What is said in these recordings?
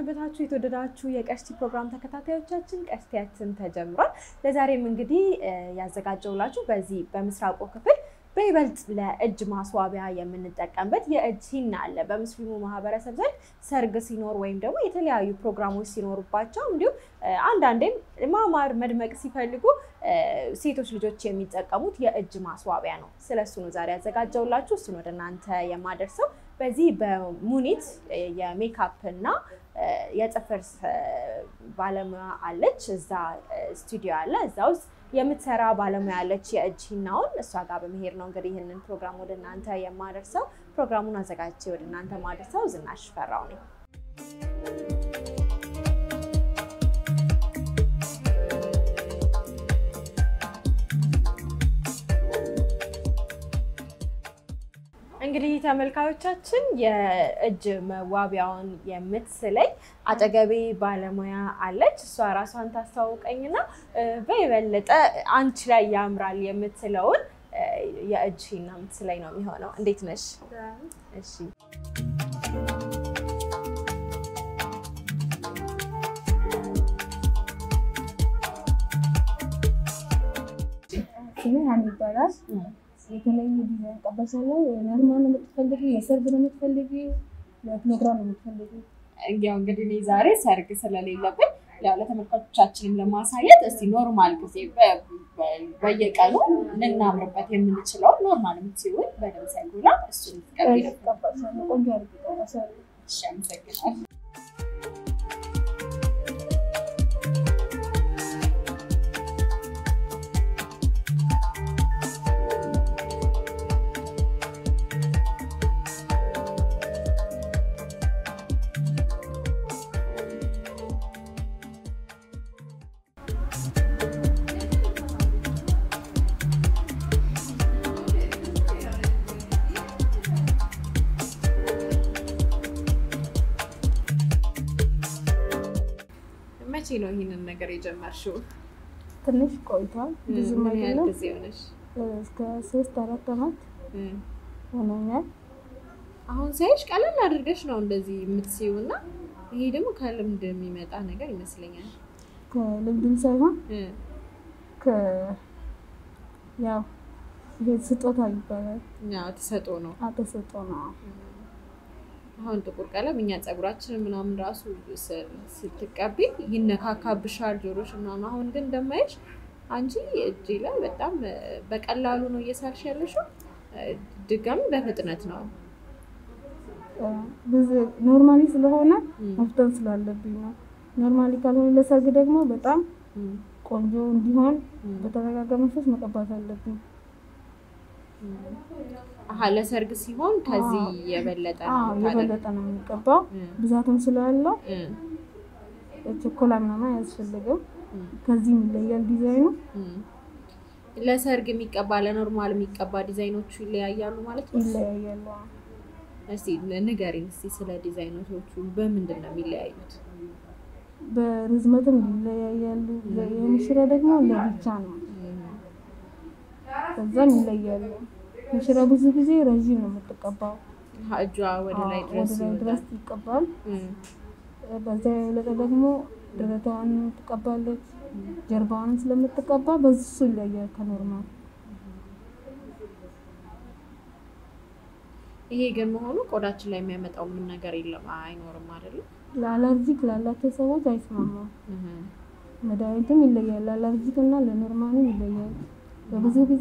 ሰነበታችሁ የተወደዳችሁ የቀሽቲ ፕሮግራም ተከታታዮቻችን፣ ቀሽቲያችን ተጀምሯል። ለዛሬም እንግዲህ ያዘጋጀውላችሁ በዚህ በምስራቁ ክፍል በይበልጥ ለእጅ ማስዋቢያ የምንጠቀምበት የእጅ ሂና አለ። በሙስሊሙ ማህበረሰብ ዘንድ ሰርግ ሲኖር ወይም ደግሞ የተለያዩ ፕሮግራሞች ሲኖሩባቸው እንዲሁም አንዳንዴም ማማር መድመቅ ሲፈልጉ ሴቶች ልጆች የሚጠቀሙት የእጅ ማስዋቢያ ነው። ስለሱ ነው ዛሬ ያዘጋጀውላችሁ። እሱን ወደ እናንተ የማደርሰው በዚህ በሙኒት የሜካፕ እና የጥፍር ባለሙያ አለች። እዛ ስቱዲዮ አለ። እዛ ውስጥ የምትሰራ ባለሙያ አለች። የእጅ ሂናውን እሷ ጋር በመሄድ ነው እንግዲህ ይህንን ፕሮግራም ወደ እናንተ የማደርሰው። ፕሮግራሙን አዘጋጅቼ ወደ እናንተ ማደርሰው ዝናሽ ፈራው ነኝ። እንግዲህ ተመልካዮቻችን የእጅ መዋቢያውን የምትስለኝ አጠገቤ ባለሙያ አለች። እሷ ራሷን ታስተዋውቀኝና በየበለጠ አንቺ ላይ ያምራል የምትለውን የእጅ ሂና የምትስለኝ ነው የሚሆነው። እንዴት ነሽ? እሺ ስሜ ሀኒ ይባላል። የተለያዩ ዲዛይን ቀበሳለሁ። ኖርማል ነው የምትፈልጊ? የሰርግ ነው የምትፈልጊ? ለፕሮግራም ነው የምትፈልጊ? ያው እንግዲህ እኔ ዛሬ ሰርግ ስለሌለብን ያው ለተመልካቾቻችንም ለማሳየት እስቲ ኖርማል ጊዜ በየቀኑ ልናምርበት የምንችለውን ኖርማል የምትሲሆን በደምብ ሳይጎላ እሱን ትቀቢ ነው። ቀባሳለሁ። ቆንጆ አድርጌ ቀባሳለሁ። እሺ፣ አመሰግናለሁ። መቼ ነው ይህንን ነገር የጀመርሽው? ትንሽ ቆይቷል። ብዙ ምን ያህል አይደለም። ጊዜ ሆነሽ? እስከ ሶስት አራት አመት ሆኖኛል። አሁን ሳይሽ ቀለል አድርገሽ ነው እንደዚህ የምትስይው እና ይሄ ደግሞ ከልምድ የሚመጣ ነገር ይመስለኛል። ከልምድም ሳይሆን እ ከ ያው ይሄ ስጦታ ይባላል። ያው ተሰጦ ነው። አተሰጦ ነው። አሁን ጥቁር ቀለም እኛ ፀጉራችንን ምናምን ራሱ ስ- ስትቀቢ ይነካካብሻል ጆሮሽ ምናምን። አሁን ግን እንደማይሽ አንቺ እጅ ላይ በጣም በቀላሉ ነው እየሳልሽ ያለሽው። ድጋሚ በፍጥነት ነው። ብዙ ኖርማሊ ስለሆነ ም። መፍጠን ስላለብኝ ነው። ኖርማሊ ካልሆነ ለሰርግ ደግሞ በጣም ም፣ ቆንጆ እንዲሆን ም፣ በተረጋጋ መንፈስ መቀባት አለብኝ። ም። አሀ ለሰርግ ሲሆን ከዚህ የበለጠ ነው አዎ የምታደርጊው። የበለጠ ነው የሚቀባው። ም፣ ብዛትም ስላለው ም፣ ቸኮላ ምናምን አያስፈልግም። ም፣ ከዚህም ይለያል ዲዛይኑ። ም። ለሰርግ የሚቀባ ለኖርማል የሚቀባ ዲዛይኖቹ ይለያያሉ ማለት ነው። ይለያያሉ። እስቲ ንገሪኝ እስቲ ስለ ዲዛይኖቹ በምንድን ነው የሚለያዩት? በርዝመትም ይለያያሉ። የሙሽራ ደግሞ ለብቻ ነው። ከዛም ይለያሉ። ሙሽራ ብዙ ጊዜ ረዥም ነው የምትቀባው። አሀ፣ እጇ ወደ ላይ አዎ፣ ድረስ ወደ ላይ ይወጣል። ድረስ ይቀባል። እም፣ በዛ የበለጠ ደግሞ ደረቷን ትቀባለች። ጀርባዋንም ስለምትቀባ በሱ ይለያል ከኖርማል። ይሄ ግን መሆኑ ቆዳችን ላይ የሚያመጣው ምን ነገር የለም አይኖርም አይደለም? ለአለርጂክ ላላቸው ሰዎች አይስማማም። መድኃኒትም ይለያል። ለአለርጂክ እና ለኖርማሉ ይለያል። በብዙ ጊዜ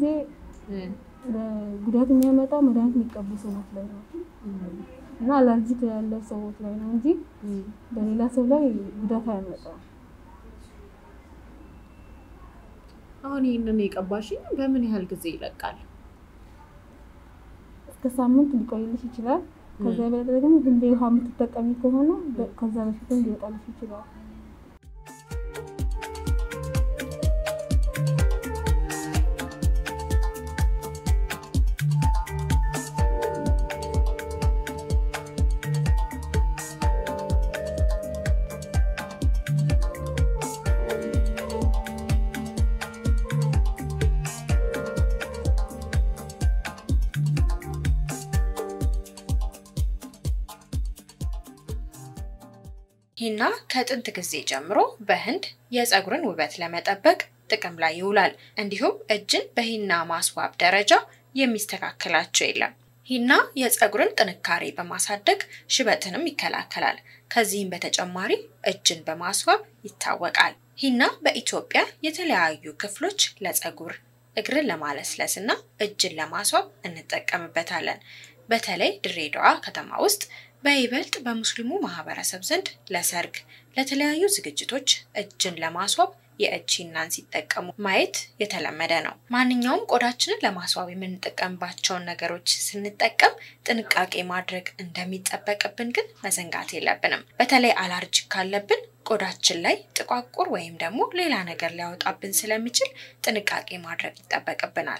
ጉዳት የሚያመጣው መድኃኒት የሚቀቡ ሰዎች ላይ ነው እና አለርጂክ ያለው ሰዎች ላይ ነው እንጂ በሌላ ሰው ላይ ጉዳት አያመጣም። አሁን ይህንን የቀባሽኝ በምን ያህል ጊዜ ይለቃል? እስከ ሳምንት ሊቆይልሽ ይችላል። ከዛ በላይ ደግሞ ሁሌ ውሃ የምትጠቀሚ ከሆነ በ- ከዛ በፊትም ሊወጣልሽ ይችላል። ሂና ከጥንት ጊዜ ጀምሮ በህንድ የፀጉርን ውበት ለመጠበቅ ጥቅም ላይ ይውላል። እንዲሁም እጅን በሂና ማስዋብ ደረጃ የሚስተካከላቸው የለም። ሂና የፀጉርን ጥንካሬ በማሳደግ ሽበትንም ይከላከላል። ከዚህም በተጨማሪ እጅን በማስዋብ ይታወቃል። ሂና በኢትዮጵያ የተለያዩ ክፍሎች ለፀጉር፣ እግርን ለማለስለስ እና እጅን ለማስዋብ እንጠቀምበታለን። በተለይ ድሬዳዋ ከተማ ውስጥ በይበልጥ በሙስሊሙ ማህበረሰብ ዘንድ ለሰርግ፣ ለተለያዩ ዝግጅቶች እጅን ለማስዋብ የእጅ ሂናን ሲጠቀሙ ማየት የተለመደ ነው። ማንኛውም ቆዳችንን ለማስዋብ የምንጠቀምባቸውን ነገሮች ስንጠቀም ጥንቃቄ ማድረግ እንደሚጠበቅብን ግን መዘንጋት የለብንም። በተለይ አላርጂክ ካለብን ቆዳችን ላይ ጥቋቁር ወይም ደግሞ ሌላ ነገር ሊያወጣብን ስለሚችል ጥንቃቄ ማድረግ ይጠበቅብናል።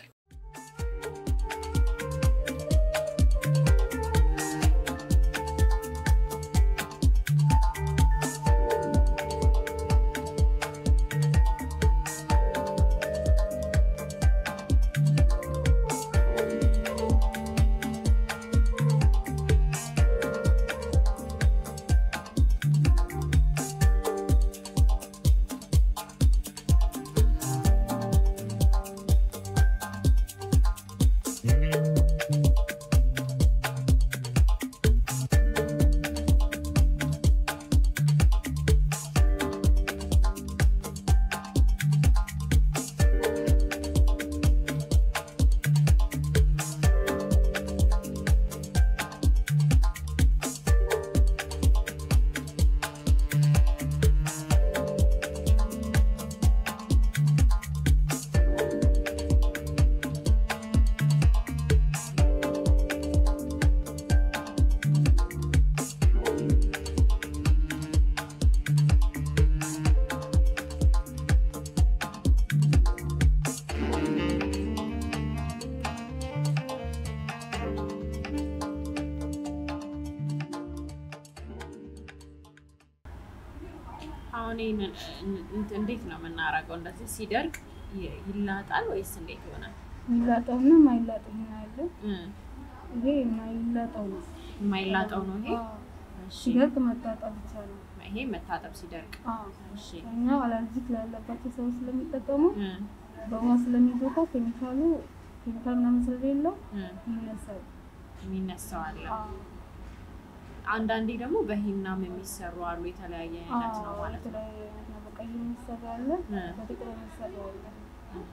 አሁን ይህንን እንዴት ነው የምናደርገው? እንደዚህ ሲደርቅ ይ- ይላጣል ወይስ እንዴት ይሆናል? የሚላጠውና የማይላጠው ሂና አለ። እ ይሄ የማይላጠው ነው። የማይላጠው ነው ይሄ። አዎ። እሺ፣ ሲደርቅ መታጠብ ብቻ ነው። ይሄ መታጠብ ሲደርቅ። አዎ። እሺ፣ እኛ አላርጂክ ላለባቸው ሰዎች ስለሚጠቀሙ እ በውሃ ስለሚዞታ ኬሚካሉ ኬሚካል ምናምን ስለሌለው እ ይነሳል። የሚነሳው አለ። አዎ። አንዳንዴ ደግሞ በሂናም የሚሰሩ አሉ። የተለያየ አይነት ነው አዎ፣ ማለት ነው። የተለያየ አይነት ነው። በቀይ የሚሰራ አለ፣ እ በጥቁር የሚሰራ አለ። እህ።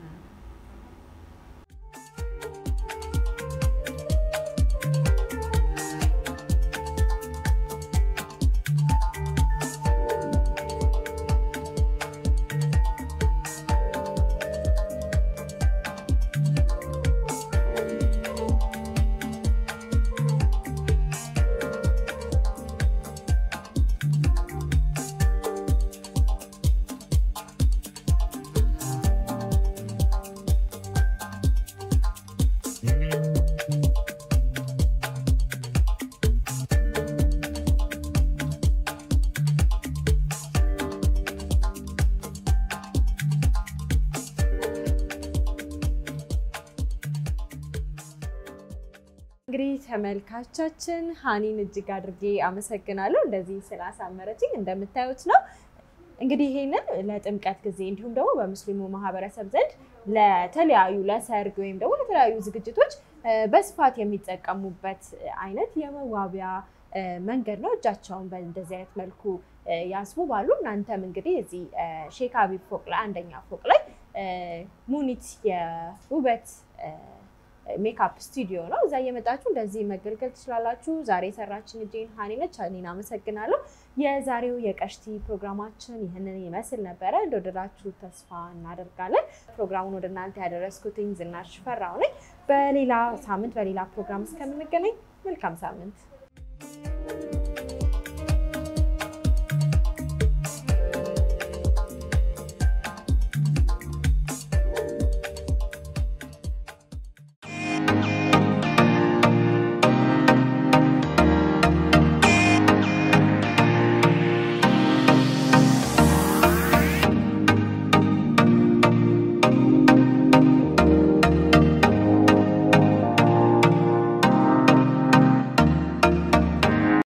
እንግዲህ ተመልካቻችን ሀኒን እጅግ አድርጌ አመሰግናለሁ እንደዚህ ስላሳመረችኝ። እንደምታዩት ነው እንግዲህ ይሄንን ለጥምቀት ጊዜ እንዲሁም ደግሞ በሙስሊሙ ማህበረሰብ ዘንድ ለተለያዩ ለሰርግ ወይም ደግሞ ለተለያዩ ዝግጅቶች እ፣ በስፋት የሚጠቀሙበት አይነት የመዋቢያ እ፣ መንገድ ነው። እጃቸውን በእንደዚህ አይነት መልኩ እ፣ ያስውባሉ። እናንተም እንግዲህ እዚህ እ፣ ሼክ አቢብ ፎቅ ላይ አንደኛ ፎቅ ላይ እ፣ ሙኒት የውበት እ፣ ሜካፕ ስቱዲዮ ነው። እዛ እየመጣችሁ እንደዚህ መገልገል ትችላላችሁ። ዛሬ የሰራችን እጄን ሀኒ ነች። ሀኒን አመሰግናለሁ። የዛሬው የቀሽቲ ፕሮግራማችን ይህንን ይመስል ነበረ። እንደወደዳችሁ ተስፋ እናደርጋለን። ፕሮግራሙን ወደ እናንተ ያደረስኩትኝ ዝናሽ ፈራው ነኝ። በሌላ ሳምንት በሌላ ፕሮግራም እስከምንገናኝ መልካም ሳምንት